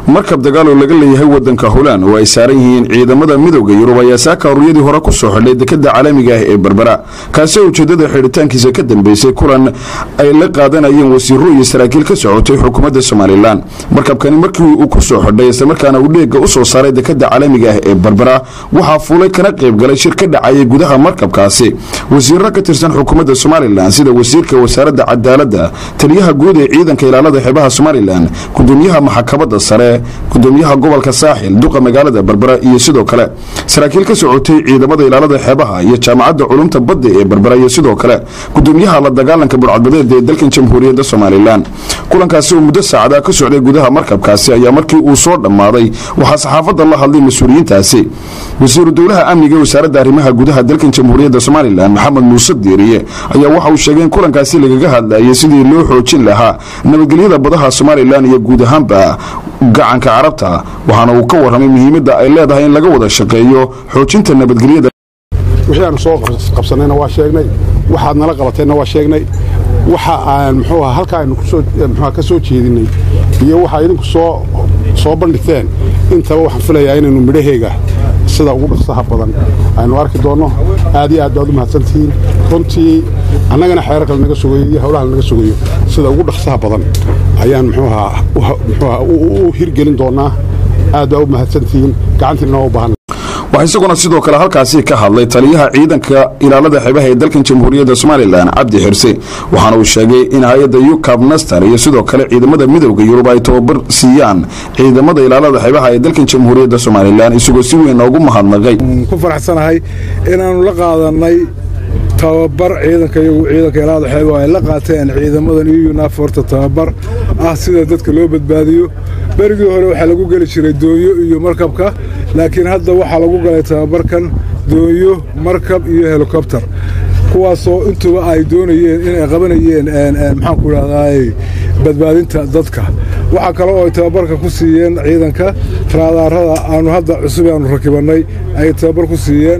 markab dagaal oo laga leeyahay wadanka holaan oo ay saaran yihiin ciidamada midowda yurub ayaa saaka horyadii hore ku soo xidhay dekada caalamiga ah ee berbera kaasi ujeedada xidhitaankiisa ka dambeysay kulan ay la qaadanayeen wasiiro iyo saraakiil ka socotay xukuumadda somalilan markabkani markii uu ku soo xidhay islamarkaana uu dheega u soo saaray dekada caalamiga ah ee berbera waxaa fuulay kana qaybgalay shir ka dhacayay gudaha markabkaasi wasiiro ka tirsan xukuumadda somalilan sida wasiirka wasaaradda cadaaladda taliyaha guud ee ciidanka ilaalada xeebaha somalilan gudoomiyaha maxkamadda sare gudoomiyaha gobolka saaxil duqa magaalada berbera iyo sidoo kale saraakiil ka socotay ciidamada ilaalada xeebaha iyo jaamacadda culumta badda ee berbera iyo sidoo kale gudoomiyaha la dagaalanka burcadbadeed ee dalkan jamhuuriyadda somalilan kulankaasi oo muddo saacada ka socday gudaha markabkaasi ayaa markii uu soo dhammaaday waxaa saxaafadda la hadlay mas-uuliyiintaasi wasiiru dowlaha amniga ee wasaaradda arrimaha gudaha dalkan jamhuuriyadda somalilan maxamed muuse diiriye ayaa waxa uu sheegay in kulankaasi lagaga hadlayay sidii loo xoojin lahaa nabadgelyada badaha somalilan iyo guud ahaanba gacanka carabta waxaana uu ka warramay muhiimadda ay leedahay in laga wada shaqeeyo xoojinta nabadgelyada wixii aanu soo qabsannayna waa sheegnay waxaad nala qabateenna waa sheegnay waxa aan muxuu aha halka aynu kusoo muxuuha ka soo jeedinay iyo waxa idinku soo soo bandhigteen intaba waxaan filayaa inaynu midhaheega sida ugu dhaqsaha badan aynu arki doonno aad iyo aad baad u mahadsantihiin runtii annagana xeerarka lanaga sugayo iyo howlaha lanaga sugayo sida ugu dhaqsaha badan ayaan muxuuha muxuuha u hirgelin doonnaa aad baa u mahadsantihiin gacantiina waa u baahan waxaa isaguna sidoo kale halkaasi ka hadlay taliyaha ciidanka ilaalada xeebaha ee dalkan jamhuuriyadda somalilan cabdi xirse waxaana uu sheegay in hay-adda yukab naster iyo sidoo kale ciidamada midowda yurub ay tababar siiyaan ciidamada ilaalada xeebaha ee dalkan jamhuuriyadda somalilan isagoo si weyn noogu mahadnaqay ku faraxsanahay inaannu la qaadanay tababar ciidanka iyagu ciidanka ilaalada xeebaha ay la qaateen ciidamadan iyo yunaforta tababar ah sida dadka loo badbaadiyo berigii hore waxaa lagu geli jiray doonyo iyo markabka laakiin hadda waxaa lagu galay tababarkan doonyo markab iyo helikobter kuwaasoo intuba ay doonayeen inay qabanayeen maxaanku idhahdaay badbaadinta dadka waxaa kale oo ay tababarka ku siiyeen ciidanka raadaarada aanu hadda cusub aanu rakibannay ayay tababar ku siiyeen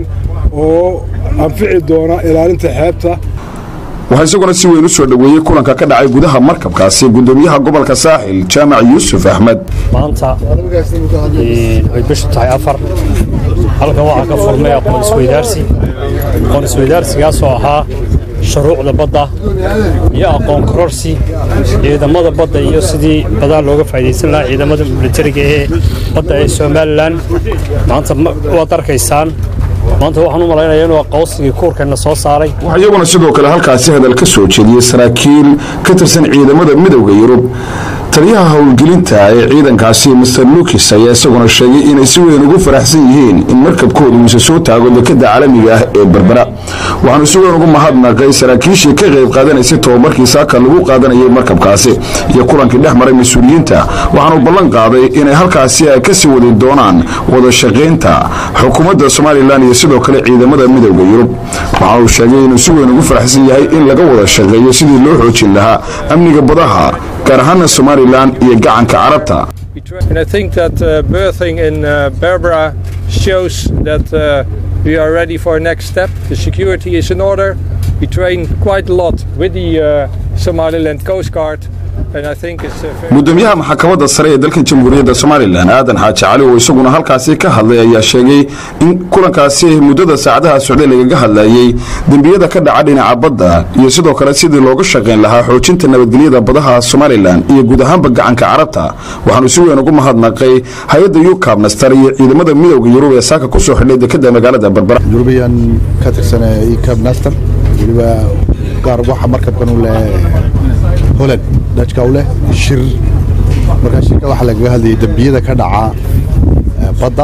oo anfici doona ilaalinta xeebta waxaa isaguna si weyn u soo dhoweeyey kulanka ka dhacay gudaha markabkaasi gudoomiyaha gobolka saaxil jaamac yuusuf axmed maanta ay bishu tahay afar halkan waxaa ka furmay aqoon isweydaarsi aqoon isweydaarsigaasoo ahaa shuruucda badda iyo aqoon kororsi ciidamada badda iyo sidii badaa looga faa'idaysan lahaa ciidamada militariga ee badda ee somalilan maanta waad arkaysaan maanta waxaan u malaynaya inuu aqoonsigii kuurkeenna soo saaray waxaa iyaguna sidoo kale halkaasi hadal ka soo jeediyey saraakiil ka tirsan ciidamada midowda yurub taliyaha howlgelinta ee ciidankaasi master lukis ayaa isaguna sheegay inay si weyn ugu faraxsan yihiin in markabkooda uu isa soo taago dekada caalamiga ah ee berbera waxaanu si weyn ugu mahadnaqay saraakiishii ka qayb qaadanaysay tobabarkii saaka lagu qaadanayay markabkaasi iyo kulankii dhex maray mas-uuliyiinta waxaanu ballan qaaday inay halkaasi ay kasii wadi doonaan wada shaqaynta xukuumadda somalilan iyo sidoo kale ciidamada midowda yurub waxaana uu sheegay inuu si weyn ugu faraxsan yahay in laga wada shaqeeyo sidii loo xoojin lahaa amniga badaha gaar ahaana somalilan iyo gacanka carabta And I think that uh, birthing in uh, Berbera shows that uh, we are ready for a next step. The security is in order. We train quite a lot with the uh, Somaliland Coast Guard. gudoomiyaha maxkamadda sare ee dalkan jamhuuriyadda somalilan aadan xaaji cali oo isaguna halkaasi ka hadlay ayaa sheegay in kulankaasi muddada saacadaha socday lagaga hadlayey dembiyada ka dhaca dhinaca badda iyo sidoo kale sidii looga shaqayn lahaa xoojinta nabadgelyada badaha somalilan iyo guud ahaanba gacanka carabta waxaanu si weyn ugu mahadnaqay hay-adda yukab naster iyo ciidamada midowda yurub ee saaka ku soo xidhay dekada magaalada berbera yurubiyan ka tirsan yukab naster weliba gaar waxa markabkan u leh holand dajka u leh shir markaa shirka waxaa lagaga hadlayay dembiyada ka dhaca badda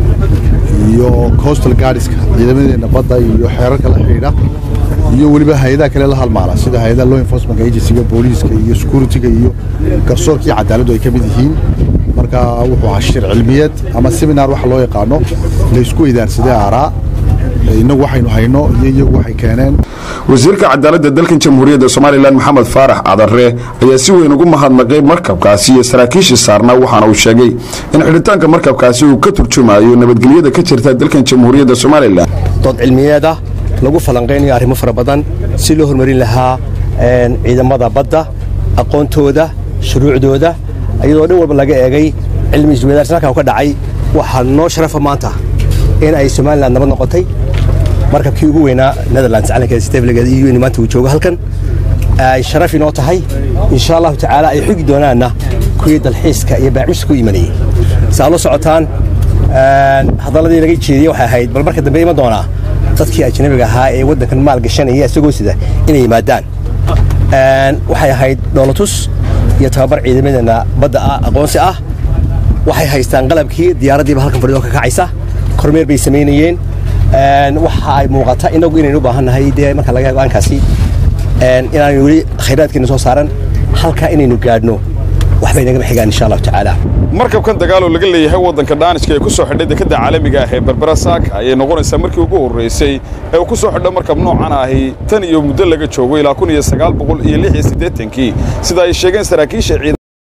iyo coastal guardiska ciidamadeenna badda iyo xeerarka la xidhiidha iyo weliba hay-adaha kale la halmaala sida hay-adaha law enforcement agencyga booliiska iyo securityga iyo garsoorka iyo cadaaladdu ay ka mid yihiin marka wuxuu ahaa shir cilmiyeed ama seminar waxa loo yaqaano laysku idaarsaday aaraa innagu waxaynu hayno iyo iyagu waxay keeneen wasiirka cadaaladda dalkan jamhuuriyadda somalilan maxamed faarax cadare ayaa si weyn ugu mahadnaqay markabkaasi iyo saraakiishii saarnaa waxaana uu sheegay in xidhitaanka markabkaasi uu ka turjumayo nabadgelyada ka jirta dalkan jamhuuriyadda somalilan dood cilmiyeed ah lagu falanqaynayo arrimo fara badan si loo horumarin lahaa ciidamada badda aqoontooda shuruucdooda iyadoo dhan walba laga eegay cilmi isweydaarsan halkaa ka dhacay waxaa noo sharafa maanta in ay somalilan nabad noqotay markabkii ugu weynaa netherlands calankeeda stefligeeda iyo in maanta uu joogo halkan ay sharaf inoo tahay insha allahu tacaala ay xugi doonaanna kuwii dalxiiska iyo baacmista ku imanayay saa la socotaan hadalladii laga jeediyey waxay ahayd bal marka dambe iman doonaa dadkii ajnabiga ahaa ee waddankan maal gashanaya isagoo sida inay yimaadaan waxay ahayd dhoolatus iyo tababar ciidamadeenna badda ah aqoonsi ah waxay haystaan qalabkii diyaaraddiiba halkan fadhido ka kacaysa kormeer bay samaynayeen waxa ay muuqata inagu inaynu u baahan nahay dee marka laga go-aankaasi inaanu weli khayraadkeena soo saaran halkaa inaynu gaadhno waxbay nagama xigaan insha allahu tacaala markabkan dagaaloo laga leeyahay waddanka dhaanishka ee ku soo xidhay dekadda caalamiga ah ee berbera saaka ayay noqonaysaa markii ugu horraysay ee uu ku soo xidho markab noocan ahi tan iyo muddo laga joogo ilaa kun iyo sagaal boqol iyo lix iyo siddeetankii sida ay sheegeen saraakiisha ciidan